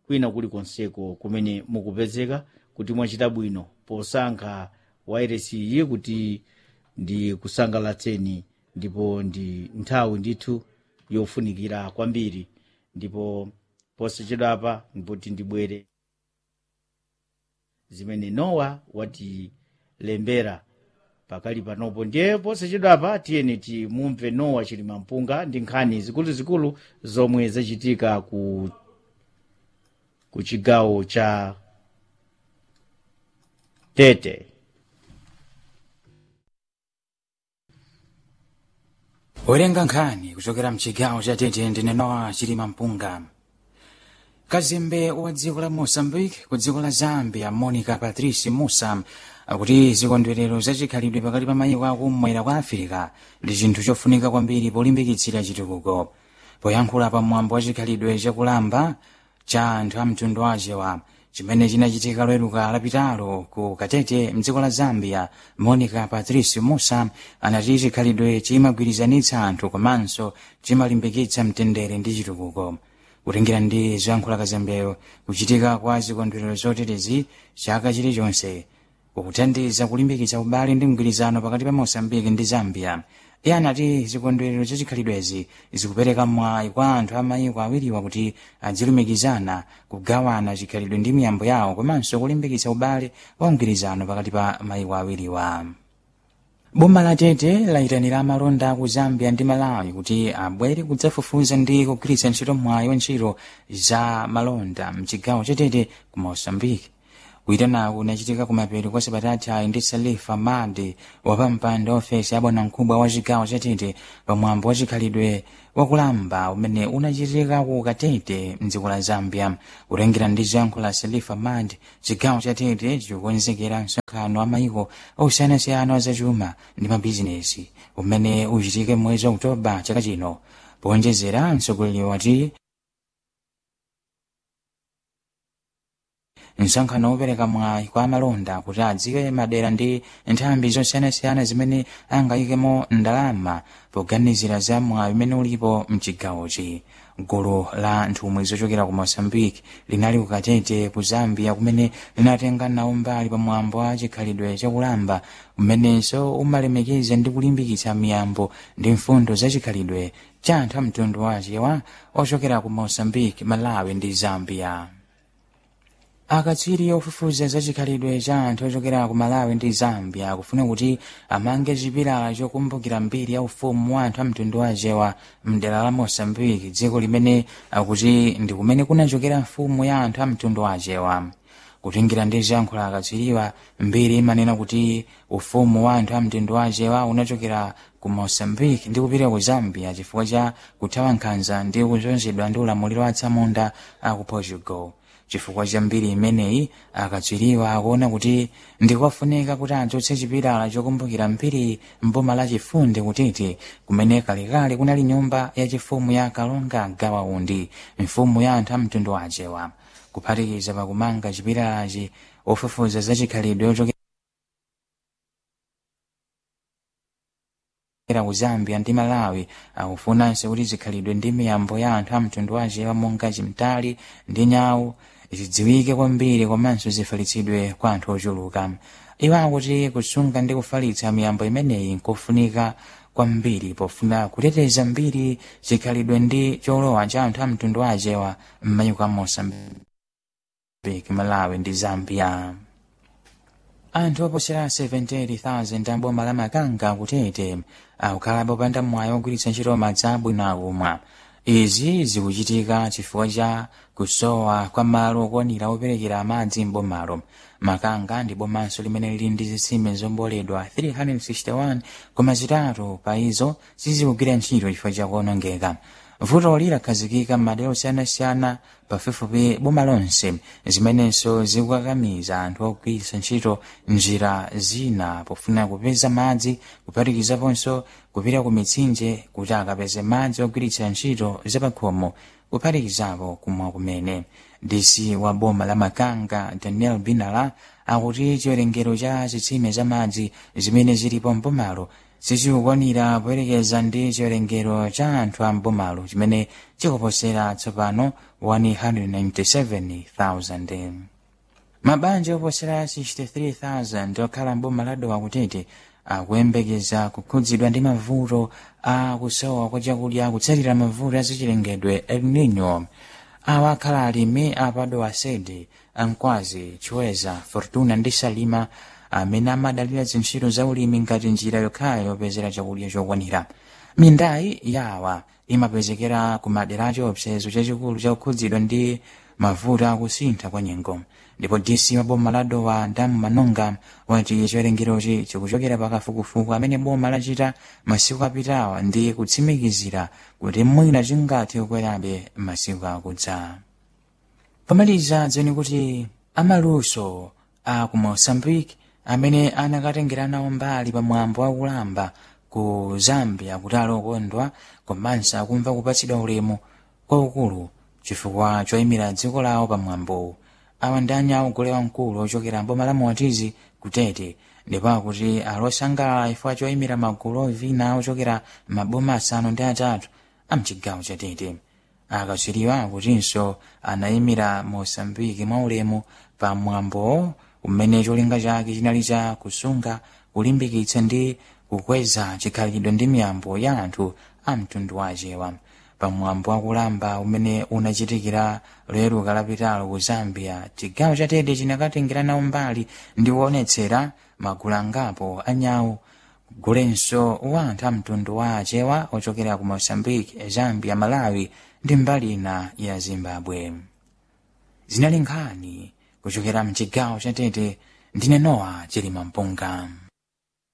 kwina kulikonseko kumene mukupezeka kuti mwachita bwino posankha wairesi iyi kuti ndi kusangalatseni ndipo ndi nthawi ndithu yofunikira kwambiri ndipo posachedwapa ndipoti ndibwere zimene nowa watilembera pakali panopo ndiye posachedwapa tiyeni timumve nowa chilimampunga ndi nkhani zikuluzikulu zomwe zachitika ku ku chigawo cha tete werenga nkhani kuchokera mchigawo cha tete ndine nowa chilimampunga kazembe wa dziko la moçambique ku dziko la zambia monica patrice musa akuti zikondwerero zachikhalidwe pakati pa mayiko akumwera kwa afirika ndi chinthu chofunika kwambiri polimbikitsira chitukuko poyankhula pa mwambo wa chikhalidwe chakulamba cha anthu a mtundu wachewa chimene chinachitika loweruka lapitalo ku katete mdziko la zambia monica patrice musa anati chikhalidwe chimagwirizanitsa anthu komanso chimalimbikitsa mtendere ndi chitukuko kutengera ndi zoyankhula kazembeyo kuchitika kwa zikondwerero zoterezi chaka chilichonse kukuthandiza kulimbikitsa ubale ndi mgwirizano pakati pa moçambique ndi zambia iye anati zikondwerero zachikhalidwezi zikupereka mwayi kwa anthu a mayiko awiriwa kuti adzilumikizana kugawana chikhalidwe ndi miyambo yawo komanso kulimbikitsa ubale wa mgwirizano pakati pa mayiko awiriwa boma la tete layitanira amalonda ku zambia ndi malawi kuti abwere kudzafufuza ndi kugwiritsa ntchito mwayi wa ntchito za malonda mchigawo cha tete ku moçambique kuyitanaku kunachitika kumapeto kwa sabata ndi salifa madi wapampando ofesi ya bwanamkubwa wa chigawo cha tete pamwambo wa chikhalidwe wakulamba umene unachitika ku katete mdziko la zambia kutengera ndi zoyankhula salifa madi chigawo cha tete chikukonzekera msonkhano wa mayiko osiyanasiyana wazachuma ndi mabizinesi umene uchitike mwezi wa oktoba chaka chino powonjezera mtsogoleri wati msonkhano wopereka mwayi kwa amalonda kuti adziwe madera ndi nthambi zosiyanasiyana zimene angayikemo ndalama poganizira za mwayi umene ulipo mchigawochi gulu la nthumwi zochokera ku moçambique linali ku katete ku zambia kumene linatenga nawo mbali pamwambo wa chikhalidwe chakulamba umenenso umalemekeza ndi kulimbikitsa miyambo ndi mfundo za chikhalidwe cha anthu a mtundu wachewa ochokera ku moçambique malawi ndi zambia akatswiri ofufuza za chikhalidwe cha anthu ochokera ku malawi ndi zambia akufuna kuti amange chipilala chokumbukira mbiri ya ufumu wa anthu a mtundu wachewa mdera la moçambique dziko limene akuti ndi kumene kunachokera mfumu ya anthu a mtundu wachewa kutengera ndi zoyankhula akatswiriwa mbiri imanena kuti ufumu wa anthu a mtundu wachewa unachokera ku moçambique ndi kupita ku zambia chifukwa cha kuthawa nkhanza ndi kuzunzidwa ndi ulamuliro wa tsamunda a ku portugal chifukwa cha mbiri imeneyi akatswiriwa akuona kuti ndikofunika kuti adzutse chipilala chokumbukira mbiri mboma la chifunde kutete kumene kalekale kunali nyumba ya chifumu ya kalonga gawaundi mfumu ya anthu a mtundu wachewa kuphatikiza pakumanga chipilalachi ofufuza za chikhalidwe ochokera ku zambia ndi malawi akufunanso kuti zikhalidwe ndi miyambo ya anthu a mtundu wachewa monga chimtali ndi nyawu zidziwike kwambiri komanso zifalitsidwe kwa anthu ochuluka iwo akuti kusunga ndi kufalitsa miyambo imeneyi nkofunika kwambiri pofuna kuteteza mbiri chikhalidwe ndi cholowa cha anthu a mtundu wachewa m'mayiko a moçambique malawi ndi zambia anthu oposera 78,000 amboma la makanga kutete akukhala popanda mwayi wogwiritsa ntchito madzi abwino akumwa izi zikuchitika chifukwa cha kusowa kwa malo okwanira operekera madzi m'bomalo makanga ndi bomanso limene lili ndi zitsime zomboledwa 361 koma zitatu pa izo sizikugwira ntchito chifukwa cha kuonongeka vutoli lakhazikika m'madera osiyanasiyana pafupifupi boma lonse zimenenso zikukakamiza anthu ogwiritsa ntchito njira zina pofuna kupeza madzi kuphatikizaponso kupita ku mitsinje kuti akapeze madzi ogwiritsa ntchito zapakhomo kuphatikizapo kumwa kumene dc wa boma la makanga daniel binala akuti chiwerengero cha zitsime za madzi zimene zilipo mbomalo sizikukwanira poyerekeza ndi chiwerengero cha anthu a mbomalo chimene chikuposera tsopano 197,000 mabanja oposera 63,000 okhala mboma la dowa kutete akuyembekeza kukhudzidwa ndi mavuto a kusowa kwa chakudya kutsatira mavuto azachilengedwe el nino awa akhala alimi apadowa sede ankwazi chiweza fortuna ndi salima amene amadalira zintchito za ulimi ngati njira yokhayo yopezera chakudya chokwanira mindayi yawa imapezekera ku madera achiopsezo chachikulu chakukhudzidwa ndi mavuto akusintha kwa nyengo ndipo dc wa boma la dowa ndamu manonga wati chiwerengerochi chikuchokera pakafukufuku amene boma lachita masiku apitawa ndi kutsimikizira kuti mwina chingathe kukwerabe masiku akudza pomaliza dzeni kuti amaluso a ku moçambique amene anakatengera nawo mbali pamwambo wakulamba ku zambia kuti alokondwa komanso akumva kupatsidwa ulemu kwaukulu chifukwa choyimira dziko lawo pamwambowu awa ndi anyawo gule wamkulu ochokera mboma la moatizi kutete ndipo akuti alosangalala chifukwa choyimira magulu ovina ochokera maboma asanu ndi atatu amchigawo chatete akatswiriwa akutinso anayimira moçambike mwaulemu pa mwambo umene cholinga chake chinali cha kusunga kulimbikitsa ndi kukweza chikhalidwe ndi miyambo ya anthu a mtundu wachewa pamwambo wakulamba umene unachitikira loyeruka lapitalo ku zambia chigawo cha tete chinakatengera nawo mbali ndi kuonetsera magulu angapo anyawu gulenso wa anthu a mtundu wa achewa ochokera ku moçambique zambia malawi ndi mbali ina ya zimbabwe zinali nkhani kuchokera mchigawo cha tete ndine nowa chilima mpunga